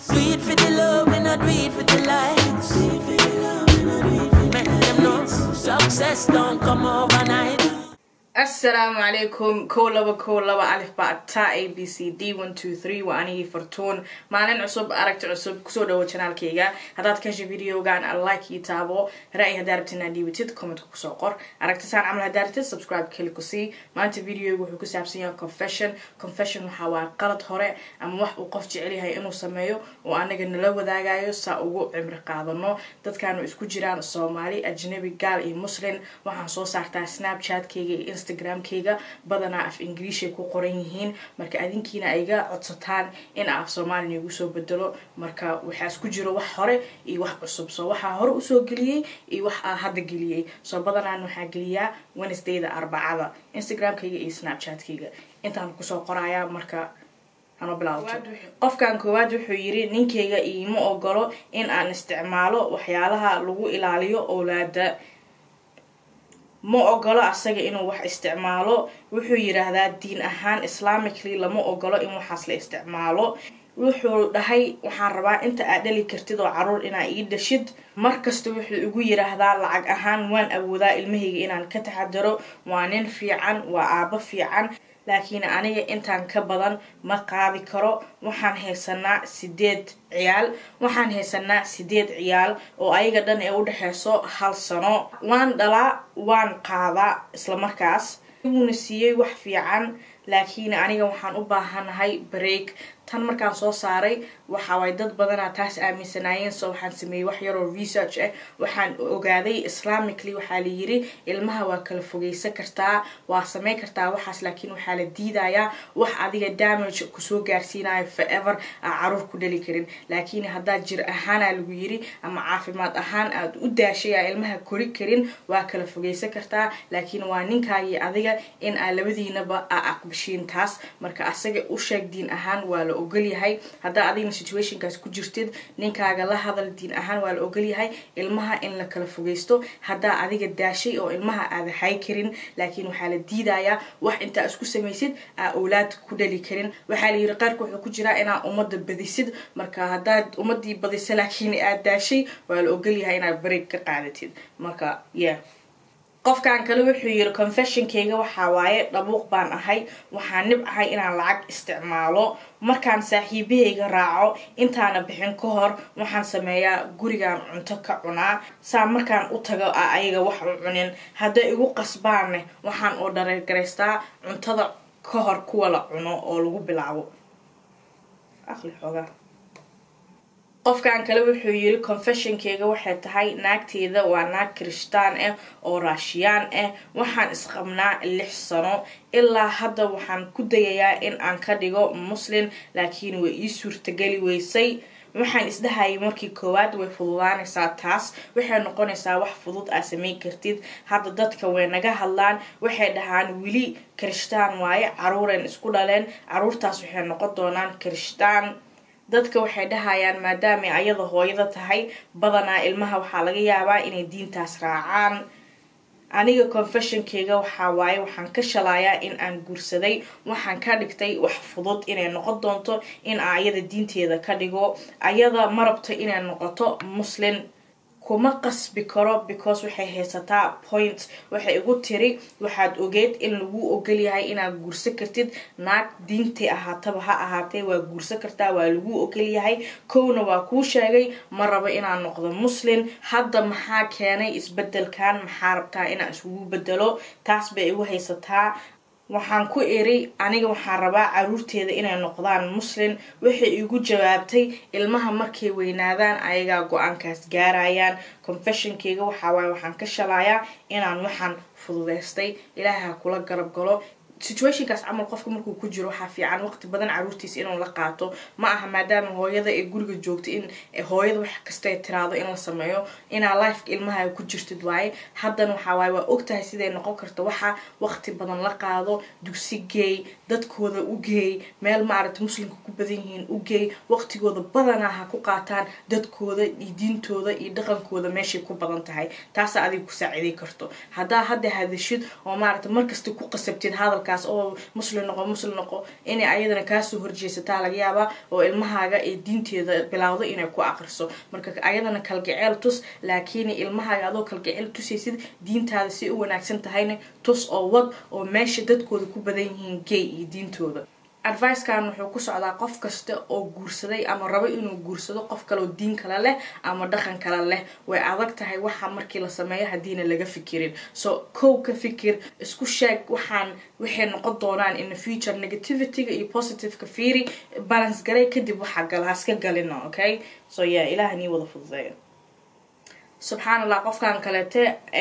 Do it for the love, we not do it for the likes. Make them know success don't come overnight. asalaamu calaykum kow laba kow laba alif bata a b c d one two three waa anigii fartuun maalin cusub aragti cusub kusoo dhawo janaalkayga haddaad ka heshay videogan like ii taabo ra-y haddaa rabtid inaad dhiibatid commentka kusoo qor aragtisaan camal haddaa rabtid subscribe keli ku sii maanta videoga wuxuu ku saabsan yahay confession confession waxaa waa qalad hore ama wax uu qof jecel yahay inuu sameeyo oo anaga nala wadaagayo saa ugu cimri qaadano dadkaanu isku jiraan soomaali ajnabi gaal iyo muslim waxaan soo saartaa snapchatkayga iyo instagramkayga badanaa af ingiliishay ku qoran yihiin marka adinkiina ayga codsataan in af soomaali igu soo bedelo marka waxaa isku jiro wax hore iyo wax cusub soo waxaa hore usoo geliyey iyo wax aa hadda geliyey soo badanaan waxaa geliyaa wednesdayda arbacada instagramkayga iyo snapchatkayga intaan kusoo qorayaa marka qofkan koowaad wuxuu yiri ninkayga iima ogolo in aan isticmaalo waxyaalaha lagu ilaaliyo owlaada ma ogolo asaga inuu wax isticmaalo wuxuu yiraahdaa diin ahaan islamically lama ogolo in waxaas la isticmaalo wuxuu dhahay waxaan rabaa inta aad dhali kartid oo caruur inaa ii dhashid markasta wuxuu igu yiraahdaa lacag ahaan waan awoodaa ilmahayga inaan ka taxadaro waa nin fiican waa aabo fiican laakiin aniga intaan ka badan ma qaadi karo waxaan haysanaa sideed ciyaal waxaan haysanaa sideed ciyaal oo ayaga dhan ee udhexeyso hal sano waan dhalaa waan qaadaa islamarkaas wuuna siiyey wax fiican laakiin aniga waxaan u baahanahay break tan markaan soo saaray waxawaay dad badanaa taas aaminsanaayeen so waxaan sameeyey wax yaroo research ah waxaan ogaaday islamically waxaa la yiri ilmaha waa kala fogeysan kartaa waa sameyn kartaa waxaas laakiin waxaa la diidayaa wax adiga damage kusoo gaarsiinayo forever aa caruur ku dhali karin laakiin haddaad jir ahaana lagu yiri ama caafimaad ahaan aad u daashay aa ilmaha kori karin waa kala fogeysan kartaa laakiin waa ninkaagii adiga in aa labadiinaba aa aqbashiin taas marka asaga u sheeg diin ahaan waa la ogolyahay haddaa adigna situationkaas ku jirtid ninkaaga la hadal diin ahaan waa la ogolyahay ilmaha in la kala fogeysto haddaa adiga daashay oo ilmaha aada hay karin laakiin waxaa la diidayaa wax intaa isku samaysid aa owlaad ku dhali karin waxaa la yiri qaarka wuxuu ku jiraa inaa ummadda badisid marka haddaad ummadii badisa laakiin aad daashay waa la ogolyahay inaad bareeg ka qaadatid marka yeah qofkan kale wuxuu yiri confessionkayga waxaa waaye dhabuuq baan ahay waxaan nib ahay inaan lacag isticmaalo markaan saaxiibahayga raaco intaana bixin ka hor waxaan sameeyaa gurigaan cunto ka cunaa saa markaan u tago a ayaga wax u cunin hadday igu qasbaanne waxaan oo dhareergaraystaa cuntada ka hor kuwa la cuno oo lagu bilaabo aqli xoogaa qofkan kale wuxuu yiri confessionkeyga waxay tahay naagteeda waa naag kirishtaan ah oo raashiyaan ah waxaan isqabnaa lix sano ilaa hadda waxaan ku dayayaa in aan ka dhigo muslim laakiin way ii suurtageli weysay waxaan isdhahayay markii koowaad way fududaanaysaa taas waxay noqonaysaa wax fudud aa sameyn kartid hadda dadka way naga hadlaan waxay dhahaan weli kirishtaan waaye caruuren isku dhaleen caruurtaas waxay noqon doonaan kirishtaan dadka waxay dhahayaan maadaamay ayada hooyada tahay badanaa ilmaha waxaa laga yaabaa inay diintaas raacaan aniga confessionkeyga waxaa waaye waxaan ka shalayaa in aan guursaday waxaan ka dhigtay wax fudud inay noqon doonto in aa ayada diinteeda ka dhigo ayada ma rabto inay noqoto muslim kuma qasbi karo because waxay haysataa point waxay igu tiri waxaad ogeed in lagu ogolyahay inaad guursan kartid naag diintay ahaataba ha ahaatee waa guursan kartaa waa lagu ogolyahay kowna waa kuu sheegay ma rabo inaan noqdo muslim hadda maxaa keenay isbedelkan maxaa rabtaa inaan iskugu bedelo taas bay igu haysataa waxaan ku iri aniga waxaan rabaa caruurteeda inay noqdaan muslim waxay igu jawaabtay ilmaha markay weynaadaan ayagaa go-aankaas gaarayaan confessionkeyga waxawaaye waxaan ka shalayaa inaan waxaan fududeystay ilaaha kula garab galo situationkaas camal qofka markuu ku jiro waxaa fiican waqti badan caruurtiisa inuu la qaato ma aha maadaama hooyada ee guriga joogta in hooyada wax kasta tiraado in la sameeyo inaa lifeka ilmaha ku jirtid waaye haddana waxaa waaye waa ogtahay siday noqon karta waxa waqti badan la qaado dugsi geey dadkooda u geey meel maaragta muslimka ku badan yihiin u geey waqtigooda badanaa ha ku qaataan dadkooda iyo diintooda iyo dhaqankooda meeshay ku badan tahay taasa adiga ku saaciday karto haddaa hadda hadashid oo maaragta markasta ku qasabtid hadalkaas oo muslim noqo muslim noqo inay ayadana kaasoo horjeesataa laga yaabaa oo ilmahaaga ee diinteeda bilowdo inay ku aqriso marka ayadana kalgaceel tus laakiin ilmahaaga adoo kalgaceel tusaysid diintaada si u wanaagsan tahayna tus oo wad oo meesha dadkooda ku badan yihiin gay iyo diintooda advicekan wuxuu ku socdaa qof kasta oo guursaday ama rabo inuu guursado qof kaleoo diin kale leh ama dhaqan kale leh way adag tahay waxa markii la sameeyo haddiina laga fikirin so kow ka fikir isku sheeg waxaan waxay noqon doonaan in the future negativityga iyo positiveka fiiri balance garay kadib waxaa gala haska galina okay so yeah ilaah nii wada fududeeyo subxaan allah qofkan kaleete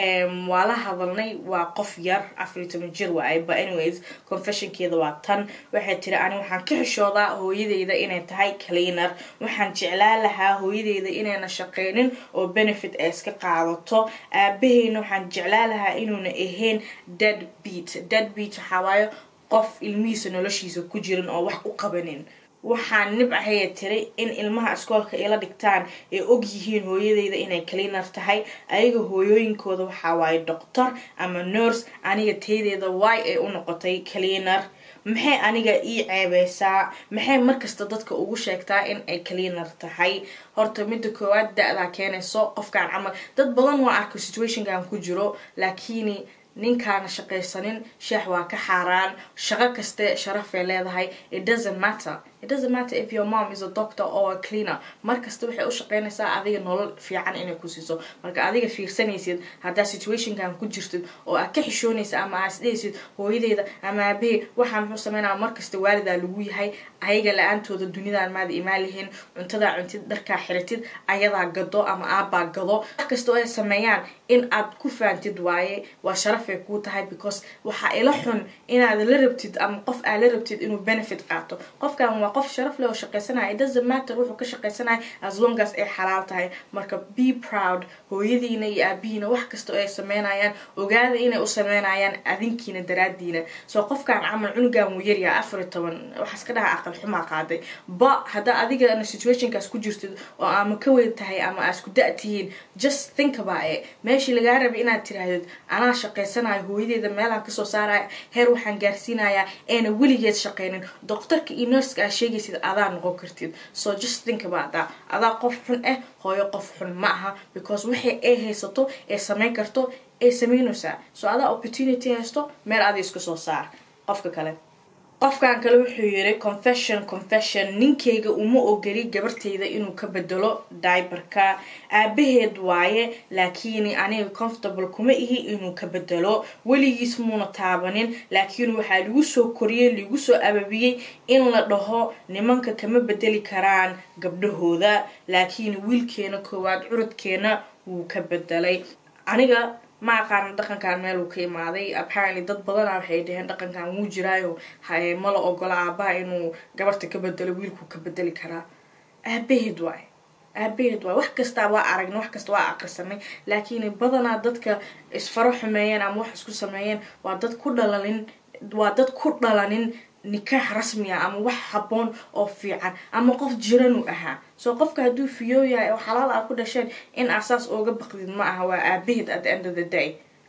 waa la hadalnay waa qof yar afariy toban jir waay but anyways confessionkeeda waa tan waxay tiri ani waxaan ka xishoodaa hooyadeyda inay tahay cleaner waxaan jeclaan lahaa hooyadeyda inayna shaqeynin oo benefit ay iska qaadato aabaheyna waxaan jeclaan lahaa inuuna ahayn dead beat dead beat waxaa waaye qof ilmihiisa noloshiisa ku jirin oo wax u qabanin waxaan nibcahaya tiri in ilmaha iskoolka ila dhigtaan ay og yihiin hooyadeyda inay cleaner tahay ayaga hooyooyinkooda waxaa waaye doctor ama nurse aniga taydeeda waay ay u noqotay cleaner maxay aniga ii ceebeysaa maxay markasta dadka ugu sheegtaa in ay cleaner tahay horta midda koowaad da-daa keenayso qofkaan camal dad badan waa arko situationkan ku jiro laakiin ninkaana shaqaysanin sheex waa ka xaaraan shaqo kaste sharafay leedahay it doesn't matter it doesn't matter if your mom is a doctor or a cleaner markasta waxay u shaqeynaysaa adiga nolol fiican inay ku siiso marka adiga fiirsanaysid haddaa situationkan ku jirtid oo aad ka xishoonaysa ama aad isdhehaysid hooyadeyda ama aabahey waxaa muxuu sameynaya markasta waalidaa lagu yahay ayaga la-aantooda dunidan maada imaan lihiin cuntadaa cuntid dharkaa xiratid ayadaa gado ama aabbaa gado wax kasta oo ay sameeyaan in aad ku faantid waaye waa sharafay kuu tahay because waxaa ila xun inaad la rabtid ama qof aad la rabtid inuu benefit qaato qofkan waa qof sharaf leh oo shaqaysanaya it doesn't matter wuxuu ka shaqaysanaya as long as ay xalaal tahay marka be proud hooyadiina iyo aabihiina wax kasta oo ay sameynayaan ogaada inay u sameynayaan adinkiina daraadiina soo qofkan camal cunugan wuu yaryaa afar iyo toban waxaas ka dhaha aqal xumaa qaaday ba haddaa adigana situationkaas ku jirtid oo ama ka weyn tahay ama aad isku da- tihiin just think about it meeshii lagaa rabay inaad tirahdid anaa shaqaysanayo hooyadeeda meelaan kasoo saaraya heer waxaan gaarsiinayaa eena weligeed shaqaynin doctorka iyo nurska aad sheegaysid adaa noqon kartid so just think about that adaa qof xun ah hooyo qof xun ma aha because waxay ay haysato ee samayn karto ay sameynaysaa so adaa opportunity haysto meel ada isku soo saar qofka kale qofkan kale wuxuu yiri confession confession ninkayga uma ogoli gabartayda inuu ka bedelo diberka aabaheed waaye laakiin aniga comfortable kuma ihi inuu ka bedelo weligiis muuna taabanin laakiin waxaa lagu soo koriyey lagu soo ababiyey in la dhaho nimanka kama bedeli karaan gabdhahooda laakiin wiilkeena koowaad curudkeena wuu ka bedelay aniga ma aqaana dhaqankan meel uu ka imaaday apparently dad badana waxay dhaheen dhaqankan wuu jiraayo mala ogola aabaha inuu gabarta ka bedelo wiilkuu ka bedeli karaa aabaheed waay aabaheed waay wax kastaa waa aragna wax kasta waa aqrisanay laakiin badanaa dadka isfaro xumeeyeen ama wax isku sameeyeen waa dad ku dhalanin waa dad ku dhalanin nikaax rasmiya ama wax haboon oo fiican ama qof jiran uu ahaa soo qofka hadduu fiyoo yahay oo xalaal aad ku dhasheen in asaas ooga baqdid ma aha waa aabaheed at the end of the day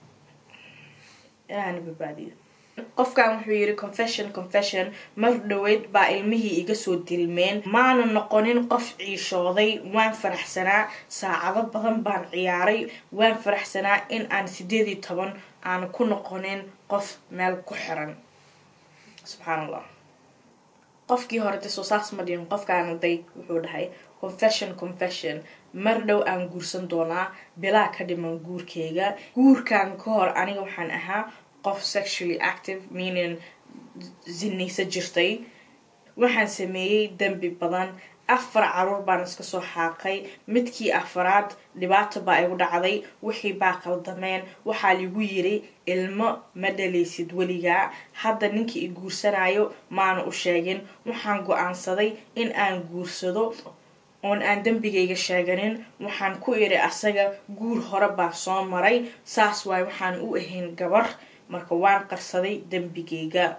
ilaahana badbaadiyo qofkan wuxuu yiri confession confession mar dhaweyd baa ilmihii iga soo dilmeen maana noqonin qof ciishooday waan faraxsanaa saacado badan baan ciyaaray waan faraxsanaa in aan sideed iyo toban aan ku noqonin qof meel ku xiran subxaan allah qofkii hore de soo saas ma dhihin qofkaana day wuxuu dhahay confession confession mar dhow aan guursan doonaa bilaa ka dhiman guurkeyga guurkan ka hor aniga waxaan ahaa qof sexually active meaning zinaysa jirtay waxaan sameeyey dembi badan afar caruur baan iska soo xaaqay midkii afaraad dhibaato baa igu dhacday wixii baa qaldameen waxaa ligu yiri ilmo ma dhalaysid weligaa hadda ninkii i guursanayo maana u sheegin waxaan go-aansaday in aan guursado oon aan dembigayga sheeganin waxaan ku iri asaga guur hore baa soo maray saas waay waxaan u ahayn gabar marka waan qarsaday dembigayga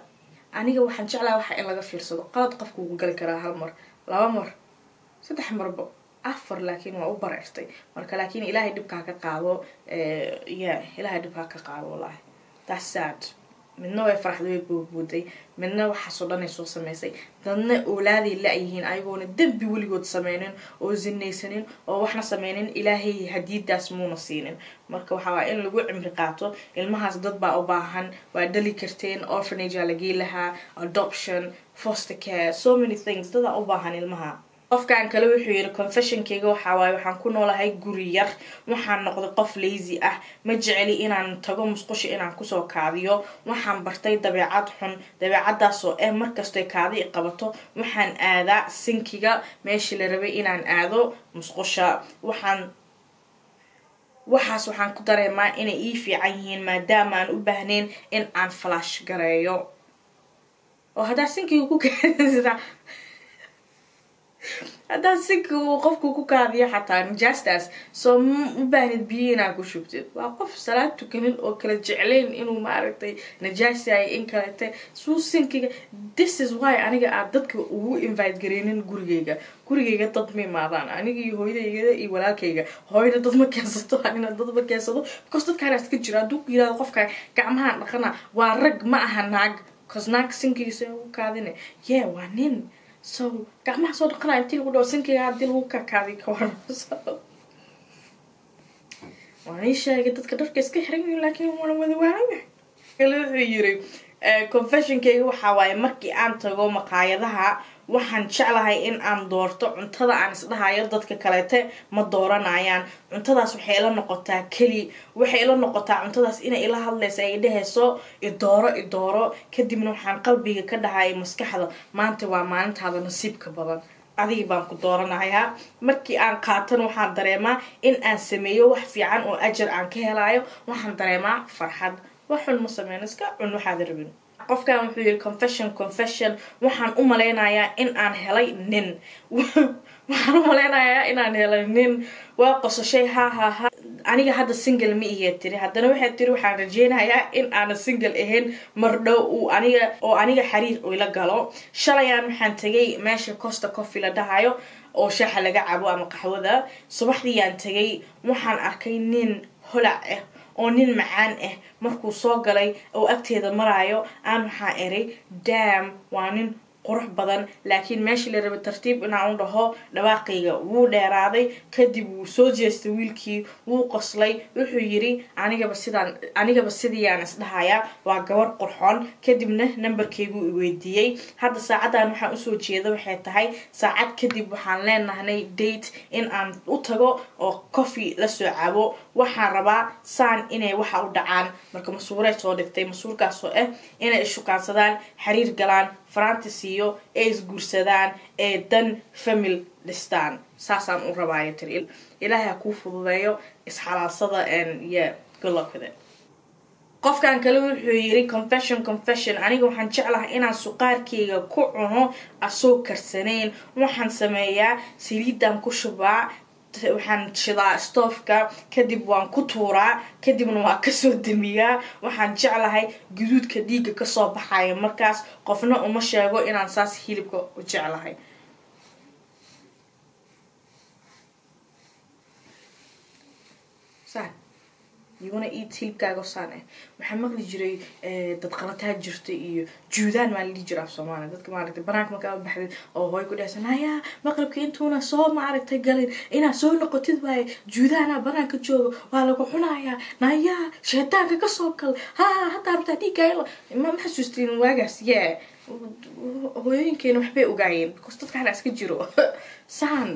aniga waxaan jeclaha waxa in laga fiirsado qalad qofka ugu gali karaa hal mar laba mar saddex marba afar laakiin waa u bareertay marka laakiin ilaahay dhibkaa ka qaado ya ilaahay dhibkaa ka qaado wallahi that's sad midna way faraxday way boodbooday midna waxaasoo dhan ay soo sameysay dadna oolaaday la-yihiin ayagoona dembi weligood sameynin oo zinaysanin oo waxna sameynin ilaahay hadiidaas muuna siinin marka waxaa waa in lagu cimri qaato ilmahaas dad baa u baahan waa dhali karteen orphanage aa lagii lahaa adoption foster care so many things dadaa u baahan ilmaha qofkan kale wuxuu yidhi confessionkeyga waxaa waaye waxaan ku noolahay guri yar waxaan noqday qof lazy ah ma jeceli inaan tago musqusha inaan kusoo kaadiyo waxaan bartay dabeecad xun dabeecadaasoo eh markastoy kaadi qabato waxaan aadaa sinkiga meeshii la rabay inaan aado musqusha waxaan waxaas waxaan ku dareemaa inay ii fiican yihiin maadaama aan u baahnayn in aan falash gareeyo oo haddaa sinkiga ku kaadisida haddaad sinka uu qofku ku kaadiyo xataa najaastaas soo u baahnid biyo inaad ku shubtid waa qof salaad tukanin oo kala jeclayn inuu maaragtay najaasayo in kalete suu sinkiga this is why aniga aad dadka ugu invite gareynin gurigeyga gurigeyga dad ma imaadaan aniga iyo hooyadayga iyo walaalkayga hooyna dad ma keensato anina dad ma keensado because dadkaanaas ka jira hadduu ku yirahdo qofka gacmahan dhaqana waa rag ma aha naag cause naag sinkigiisa ugu kaadine yeah waa nin so gacmaha soo dhaqanaya intii lagu dhawo sinkiga haddii lagu kakaaday ka waran waan ii sheegay dadka dharka iska xiran yihiin laakiin waana wada waanaya kale wuxuu yiri confessionkeyga waxaa waaye markii aan tago maqaayadaha waxaan jeclahay in aan doorto cuntada aan isdhahayo dadka kaleete ma dooranayaan cuntadaas waxay ila noqotaa keli waxay ila noqotaa cuntadaas inay ila hadlaysa ay dhehayso idooro idooro kadibna waxaan qalbiga ka dhahaya maskaxda maanta waa maalintaada nasiibka badan adigi baan ku dooranayaa markii aan qaatan waxaan dareemaa in aan sameeyo wax fiican oo ajar aan ka helayo waxaan dareemaa farxad wax xun ma sameyn iska cun waxaad rabin qofkan wuxuu yiri confession confession waxaan u malaynayaa in aan helay nin waxaan u malaynayaa inaan helay nin waa qosashay ha ha ha aniga hadda single ma ihe tiri haddana waxay tiri waxaan rajeynayaa in aana single ahayn mardhow uu aniga oo aniga xiriir ila galo shalayaan waxaan tegay meesha costa coffee la dhahayo oo shaaxa laga cabo ama qaxwada subaxdiiyaan tegay waxaan arkay nin holac ah oo nin macaan ah markuu soo galay oo agteeda maraayo aan waxaa eray dam waa nin qurux badan laakiin meeshii la rabay tartiib inaan u dhaho dhawaaqayga wuu dheeraaday kadib wuu soo jeestay wiilkii wuu qoslay wuxuu yiri anigaba sidaan anigaba sidiiyaan isdhahayaa waa gabar qurxoon kadibna nambarkeyguu iweydiiyey hadda saacadan waxaan usoo jeeda waxay tahay saacad kadib waxaan leenahnay date in aan u tago oo coffee lasoo cabo waxaan rabaa saan inay waxa u dhacaan marka masuuray soo dhigtay masuurkaasoo ah inay ishukaansadaan xiriir galaan faraanti siiyo ee isguursadaan ee dan famil dhistaan saasaan u rabaayo tiri ilaahay ha kuu fududeeyo isxalaalsada y golokade qofkan kale wuxuu yiri confession confession aniga waxaan jeclahay inaan suqaarkeyga ku cuno asoo karsanayn waxaan sameeyaa saliidan ku shubaa waxaan shidaa stoofka kadib waan ku tuuraa kadibna waan kasoo damiyaa waxaan jeclahay guduudka dhiigga kasoo baxaya markaas qofna uma sheego inaan saas hilibka u jeclahay saan yuguna iid hilibkaaga saan ah waxaa maqli jiray dad qalataa jirta iyo juudaan maa la dhihi jira af soomaaliya dadka maaragtay banaanka markaa u baxdid oo hooy ku dhehsan hayaa maqribka intuuna soo maaragtay galin inaad soo noqotid waaye juudaana banaanka jooga waa lagu cunayaa nayaa sheetaanka kasoo gal ha hataa rabtaa dhiiggaayla ma ma xasuustiin waagaas yee hooyooyinkeena waxbay ogaayeen because dadka hana iska jiro saan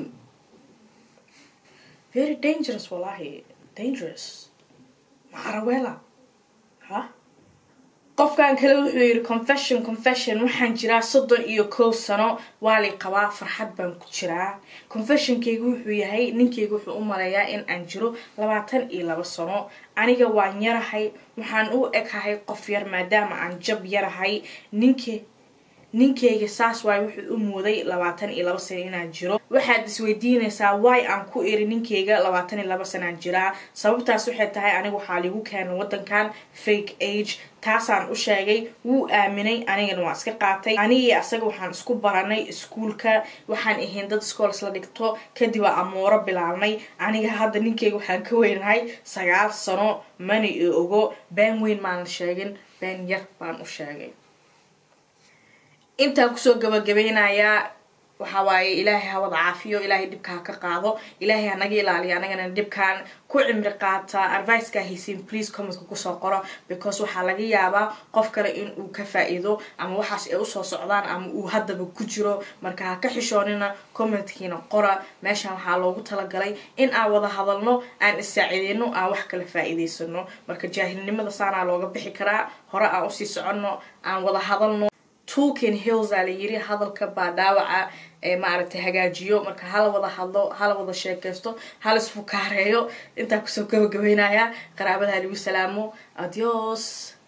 very dangerous wallahi dangerous macarawela ha qofkan kale wuxuu yiri confession confession waxaan jiraa soddon iyo kow sano waa lay qabaa farxad baan ku jiraa confessionkeyga wuxuu yahay ninkeyga wuxuu u maleeyaa in aan jiro labaatan iyo laba sano aniga waan yarahay waxaan u eghahay qof yar maadaama aan jab yarahay ninke ninkayga saas waay wuxuu u mooday labaatan iyo laba sano inaan jiro waxaad isweydiinaysaa waay aan ku iri ninkayga labaatan iyo laba sanaan jiraa sababtaas waxay tahay aniga waxaa ligu keenay wadankan fake age taasaan u sheegay wuu aaminay anigana waan iska qaatay anigii asaga waxaan isku baranay iskuulka waxaan ahayn dad schools la dhigto kadib waa amooro bilaabnay aniga hadda ninkayga waxaan ka weynahay sagaal sano mana i ogo been weyn maan sheegin been yar baan u sheegay intaan kusoo gabagabeynayaa waxaa waaye ilaahay hawada caafiyo ilaahay dhibka ha ka qaado ilaahay ha naga ilaaliyo anagana dhibkaan ku cimri qaata adviceka haysiin please commentka kusoo qoro because waxaa laga yaabaa qof kale in uu ka faa-iido ama waxaas ay usoo socdaan ama uu haddaba ku jiro marka ha ka xishoonina commentkiina qora meeshan waxaa loogu talagalay in aan wada hadalno aan is-saaciideyno aan wax kala faa-iideysano marka jaahilnimada saanaa looga bixi karaa hore aan usii soconno aan wada hadalno tulkin hills aa la yiri hadalka baa dhaawaca ee maaragtay hagaajiyo marka hala wada hadlo hala wada sheekaysto hala isfukaareeyo intaa kusoo gabagabeynaya qaraabada lagu salaamo adios